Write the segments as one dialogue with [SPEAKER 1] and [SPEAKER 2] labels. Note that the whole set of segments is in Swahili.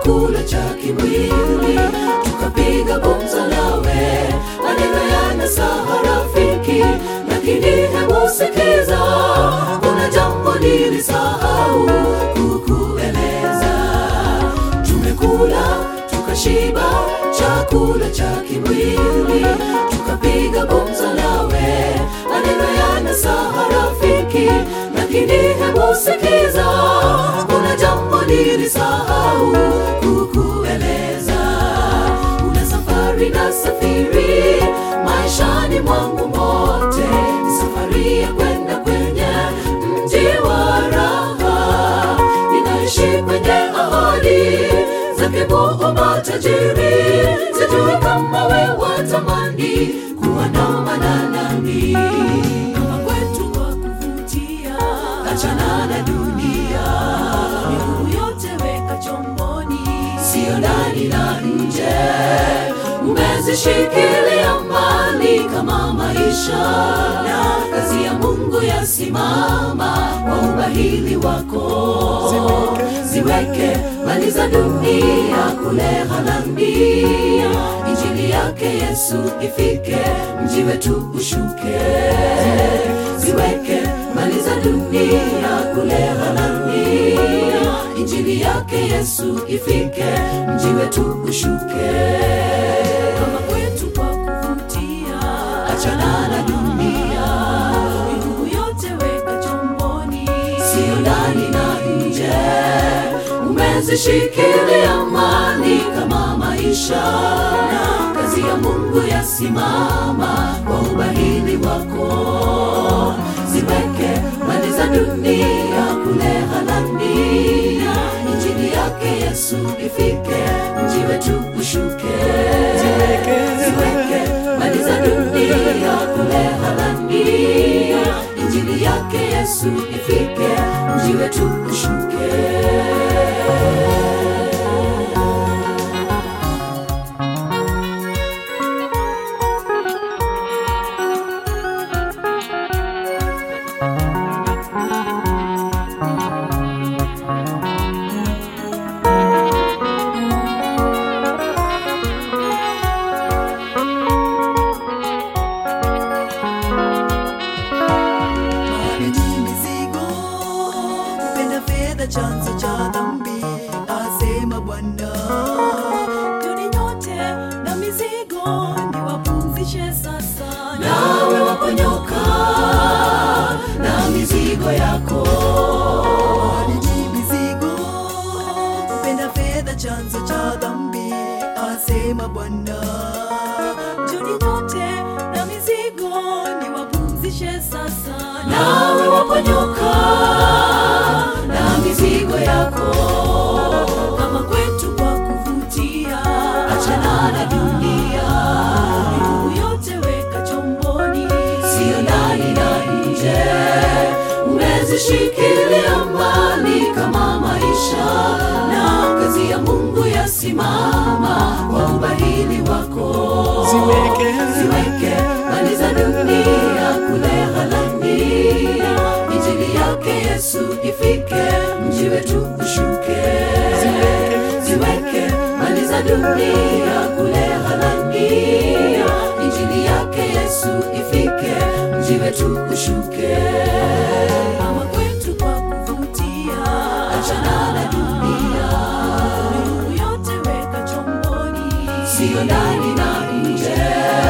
[SPEAKER 1] chakula cha kimwili, tukapiga gumzo nawe, maneno yanasaha rafiki, lakini hebu sikiza, kuna jambo nilisahau kukueleza. Tumekula tukashiba chakula cha kimwili, tukapiga gumzo nawe, maneno yanasaha rafiki, lakini hebu sikiza, kuna jambo nilisahau kukueleza. Una safari na safiri maishani mwangu mote, ni safari ya kwenda kwenye mji wa raha, ninaishi kwenye ahadi zake Muumba tajiri, sijui kama we watamani kuandamana nami kama kwetu kwa kuvutia, achana na dunia, miguu yote weka chomboni, sio ndani na nje, umezishikilia mbali kama maisha na kazi ya Mungu yasimama kwa ubahili wako ziweke mali za dunia kule Hanania, injili yake Yesu ifike, mji wetu ushuke. Ziweke mali za dunia kule Hanania, injili yake Yesu ifike, mji wetu ushuke. Kama kwetu kwa kuvutia, achana na dunia, miguu yote weka chomboni, sio ndani na nje umezishikilia mali kama maisha na kazi ya Mungu yasimama kwa ubahili wako. Ziweke mali za dunia kule Hanania, injili yake Yesu ifike, mji wetu ushuke. Ziweke mali za dunia kule Hanania, injili yake Yesu ifike, mji wetu ushuke.
[SPEAKER 2] Mahali mizigo, kupenda fedha chanzo cha dhambi, asema Bwana. Tuni nyote na mizigo, niwapumzishe sasa.
[SPEAKER 1] nawe waponyoka na mizigo yako
[SPEAKER 2] Mahali mizigo, kupenda fedha chanzo cha dhambi, asema Bwana. Tuni nyote na mizigo, niwapumzishe sasa.
[SPEAKER 1] nawe waponyoka na mizigo yako
[SPEAKER 2] kama kwetu kwa kuvutia,
[SPEAKER 1] achana na dunia
[SPEAKER 2] miguu yote weka chomboni,
[SPEAKER 1] sio ndani na nje umezishikilia mbali kama maisha na kazi ya Mungu yasimama kwa ubahili wako
[SPEAKER 3] Ziweke.
[SPEAKER 1] ziweke mali za dunia kule Hanania, injili yake Yesu ifike, mji wetu ushuke. Ziweke mali za dunia kule Hanania, injili yake Yesu ifike, mji wetu ushuke.
[SPEAKER 2] kama kwetu kwa kuvutia,
[SPEAKER 1] Achana na dunia,
[SPEAKER 2] miguu yote weka chomboni,
[SPEAKER 1] sio ndani na nje,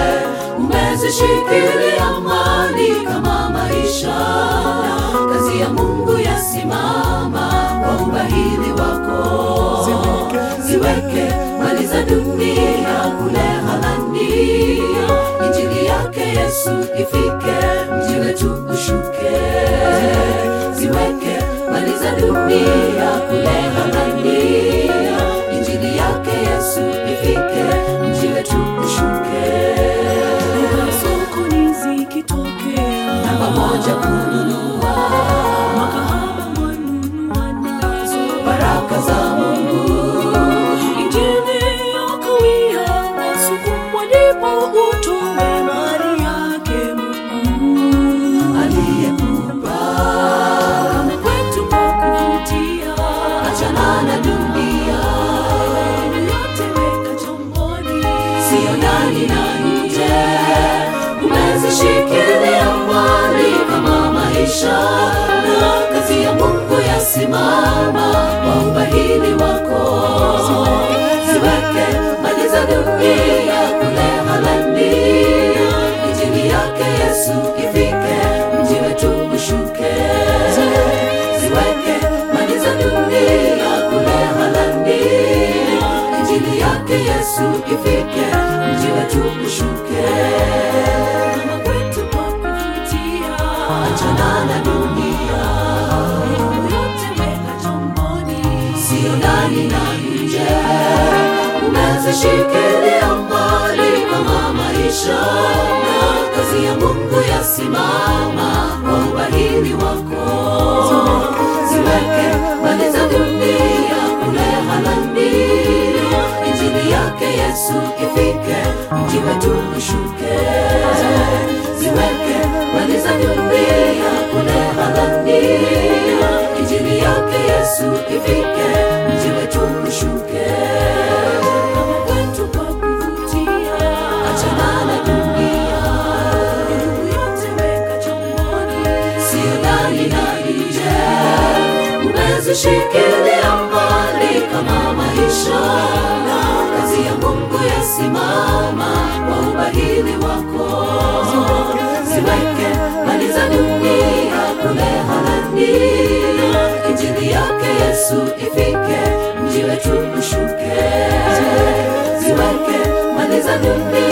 [SPEAKER 1] umezishikilia mali kama maisha na kazi ya Mungu yasimama kwa ubahili wako. Ziweke mali za dunia kule Hanania, injili yake Yesu ifike, mji wetu ushuke. Ziweke mali za dunia kule Hanania, injili yake Yesu ifike, mji wetu ushuke.
[SPEAKER 2] sokoni zikitokea,
[SPEAKER 1] Na pamoja kununua
[SPEAKER 2] makahaba mwanunua nazo,
[SPEAKER 1] baraka za Mungu
[SPEAKER 2] injili yakawia, wasukumwa ndipo utume mali yake Mungu.
[SPEAKER 1] aliyekupa
[SPEAKER 2] Kama kwetu kwa kuvutia,
[SPEAKER 1] achana na maisha na kazi ya Mungu yasimama kwa ubahili wako. Ziweke mali za dunia kule halani, injili yake Yesu ifike, mji wetu ushuke. Ziweke mali za dunia kule halani, injili yake Yesu ifike, mji wetu ushuke.
[SPEAKER 2] Kama kwetu kwa kuvutia,
[SPEAKER 1] Achana na dunia,
[SPEAKER 2] miguu yote weka chomboni.
[SPEAKER 1] sio ndani na nje. Umezishikilia mbali kama maisha na kazi ya Mungu yasimama kwa ubahili wako. Ziweke mali za dunia kule halani, injili yake Yesu ifike, mji wetu ushuke. Ziweke mali za dunia kule halani, injili yake Yesu ifike, mji wetu ushuke.
[SPEAKER 2] Kama kwetu kwa kuvutia,
[SPEAKER 1] Achana na dunia,
[SPEAKER 2] miguu yote weka chomboni.
[SPEAKER 1] sio ndani na nje. Umezishikilia mbali kama maisha na kazi ya Mungu yasimama kwa ubahili wako. Ziweke mali za dunia kule halani, injili yake Yesu ifike, mji wetu ushuke. Ziweke mali za dunia